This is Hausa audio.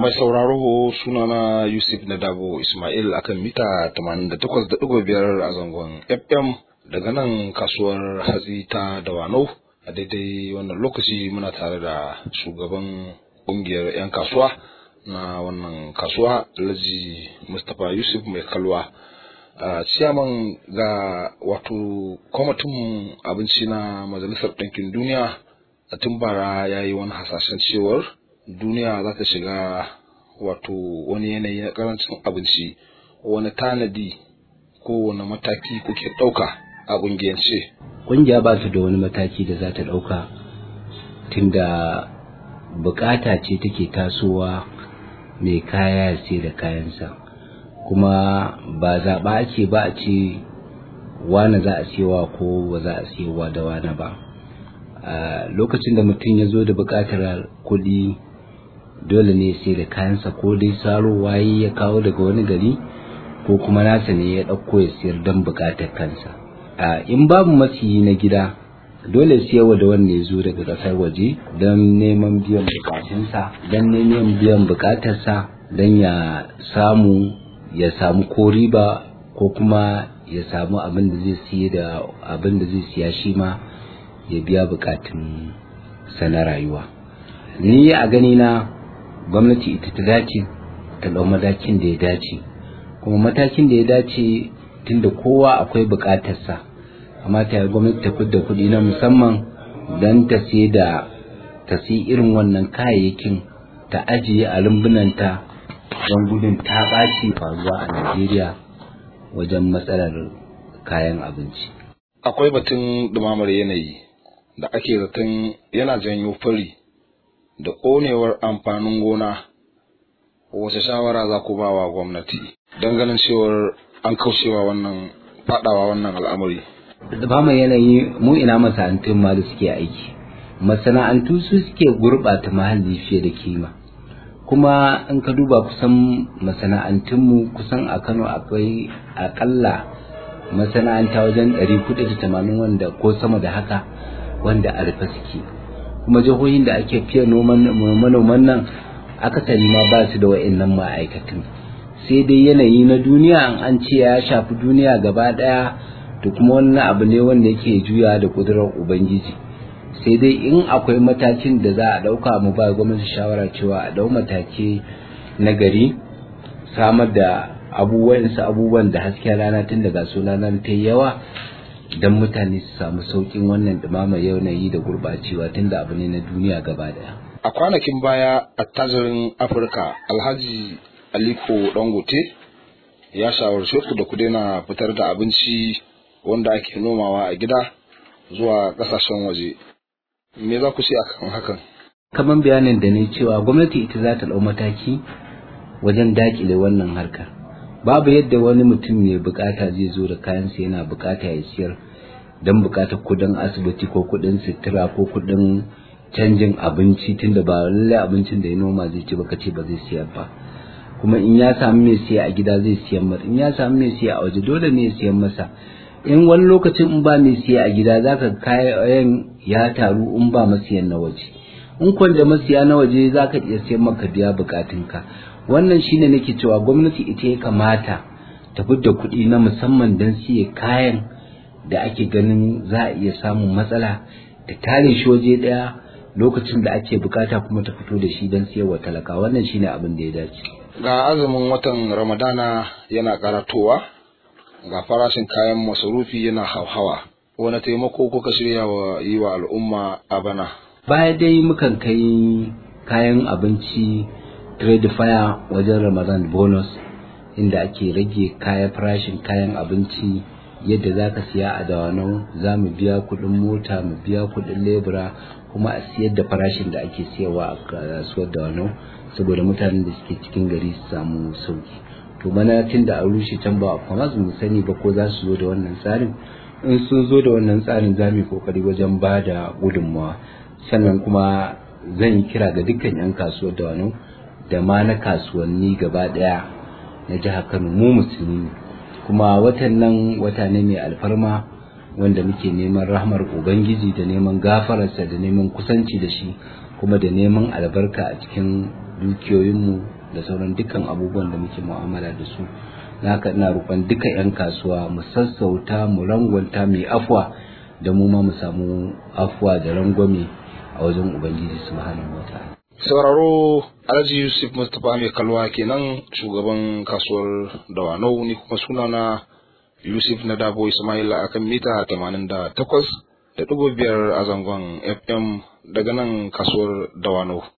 Mai sauraro sunana Yusuf Nadabo Ismail akan mita 88.5 a zangon FM daga nan kasuwar hatsi ta Dawanau a daidai wannan lokaci muna tare da shugaban kungiyar 'yan kasuwa na wannan kasuwa Alhaji Mustapha Yusuf mai kalwa. a ciyaman ga wato kwamitin abinci na majalisar ɗinkin duniya a tun bara ya yi wani hasashen cewar duniya za ta shiga wato wani yanayi na karancin abinci wani tanadi ko wani mataki kuke ɗauka a ƙungiyance ƙungiya ba ta da wani mataki da za ta ɗauka tunda bukata ce take tasowa mai kaya sai da kayansa kuma ba zaɓa ake ba a ce wane za a siyawa ko ba za a siyawa da wane ba a lokacin da mutum ya zo da buƙatar kuɗi dole ne sai da kayansa ko dai saro waye ya kawo daga wani gari ko kuma nasa ne ya ɗauko ya siyar don buƙatar kansa a in babu masiyi na gida dole siyarwa da wanda ya zo daga ƙasar waje don neman biyan buƙatunsa don neman biyan buƙatarsa don ya samu ya samu ko riba ko kuma ya samu abin da zai siye da abin da zai siya shi ma ya biya bukatun sa na rayuwa ni a gani na gwamnati ita ta dace ta ɗau matakin da ya dace kuma matakin da ya dace tunda kowa akwai bukatarsa amma ta gwamnati ta fidda kuɗi na musamman don ta siye da ta siyi irin wannan kayayyakin ta ajiye a rumbunanta don gudun ta ɓaci faruwa a Najeriya wajen matsalar kayan abinci. akwai batun ɗumamar yanayi da ake zaton yana janyo fari da ƙonewar amfanin gona wace shawara za ku ba wa gwamnati don ganin cewar an kaucewa wannan faɗawa wannan al'amari Ɗumamar yanayi mu ina masana'antun ma da suke aiki masana'antu su suke gurɓata muhalli fiye da kima kuma in ka duba kusan masana'antunmu kusan a kano akwai akalla masana'anta wajen 480 wanda ko sama da haka wanda a rufe suke kuma jihohin da ake fiye manoman nan akasari ma ba su da wa'annan ma'aikatan sai dai yanayi na duniya an ce ya shafi duniya gaba daya to kuma wannan abu ne wanda yake juya da kudurar ubangiji sai dai in akwai matakin da za a ɗauka mu ba gwamnati shawara cewa a ɗau mataki na gari samar da abubuwan su abubuwan da hasken rana tun daga su rana ta yawa don mutane su samu sauƙin wannan ɗumamar yanayi da gurɓacewa tun da abu ne na duniya gaba daya. a kwanakin baya attajirin afirka alhaji aliko dangote ya shawarce ku da ku daina fitar da abinci wanda ake nomawa a gida zuwa ƙasashen waje me za ku ce akan hakan kamar bayanin da ne cewa gwamnati ita za ta ɗau mataki wajen dakile wannan harkar babu yadda wani mutum mai bukata zai zo da kayansa yana bukata ya siyar don bukatar kudin asibiti ko kudin sutura ko kudin canjin abinci tunda ba lallai abincin da ya noma zai ci baka ce ba zai siyar ba kuma in ya samu mai siya a gida zai siyan masa in ya samu mai siya a waje dole ne ya siyan masa in wani lokacin in ba mai siya a gida zaka kayan ya taru in ba masiyan na waje in kwanda masiya na waje zaka iya siyan maka biya bukatunka wannan shine nake cewa gwamnati ita ya kamata ta fidda kuɗi na musamman don siya kayan da ake ganin za a iya samun matsala ta tare shi waje ɗaya lokacin da ake bukata kuma ta fito da shi don siyarwa talaka wannan shine abin da ya dace ga azumin watan ramadana yana karatowa ga farashin kayan masarufi yana hauhawa wani taimako kuka shirya wa yi wa al'umma a bana baya dai mukan kai kayan abinci trade fire wajen ramadan bonus inda ake rage kayan farashin kayan abinci yadda za ka siya a dawanau za mu biya kuɗin mota mu biya kuɗin lebura kuma a siyar da farashin da ake siyarwa a kasuwar dawanau saboda mutanen da suke cikin gari su samu sauki to bana tun da a rushe can ba a mu sani ba ko za su zo da wannan tsarin in sun zo da wannan tsarin za mu yi kokari wajen ba da gudunmawa sannan kuma zan yi kira ga dukkan 'yan kasuwar da wani da ma na kasuwanni gaba daya na jihar kano mu musulmi kuma watan nan wata ne mai alfarma wanda muke neman rahmar ubangiji da neman gafararsa da neman kusanci da shi kuma da neman albarka a cikin dukiyoyinmu da sauran dukkan abubuwan da muke mu'amala da su haka ina roƙon duka 'yan kasuwa mu sassauta mu rangwanta mai afwa da mu ma mu samu afwa da rangwame a wajen ubangiji subhanahu wataala sauraro alhaji yusuf mustapha mai kalwa kenan shugaban kasuwar dawanau ni kuma sunana yusuf na dabo ismail akan mita 88 da ɗigo biyar a zangon fm daga nan kasuwar dawanau